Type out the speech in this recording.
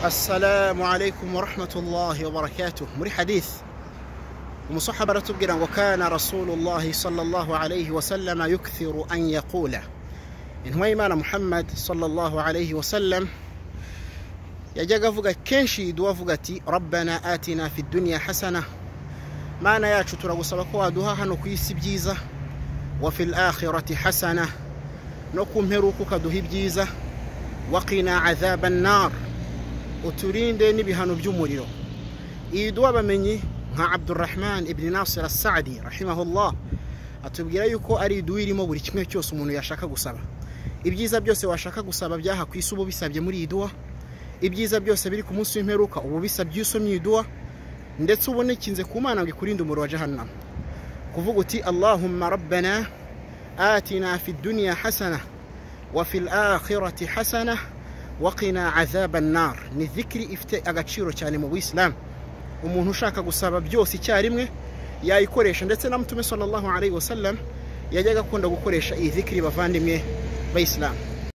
assalamu alaikum wa rahmatullahi wa barakatuh muri hadith umusahaba aratubwira ngo kana rasulullahi sallallahu alayhi wa sallama yukthiru an yaqula intumwa y'imana muhammad sallallahu alayhi wa sallam yajyaga avuga kenshi yiduwa avuga ati rabbana atina fi duniya hasana mana yacu turagusaba ko waduha hano ku isi byiza wa fil akhirati hasana no ku mperuka ukaduha ibyiza waqina azaba nar uturinde n'ibihano by'umuriro iyi duha abamenyi nka abdurrahman ibn nasir asadi rahimahullah atubwira yuko ari iduha irimo buri kimwe cyose umuntu yashaka gusaba ibyiza byose washaka gusaba byaha ku isi uba ubisabye muri iyi duha ibyiza byose biri ku munsi w'imperuka uba ubisabye usomye iyi duha ndetse ubonekinze ku mana ngo ikurinde umuriro wa jahannama kuvuga uti allahumma rabbana atina fi duniya hasana wa fil akhirati hasana wa qina azaba nar ni zikiri ifite agaciro cyane mu buyisilamu umuntu ushaka gusaba byose icyarimwe yayikoresha ndetse na mutume sallallahu alayhi wa sallam yajyaga akunda gukoresha iyi zikiri bavandimwe bayisilamu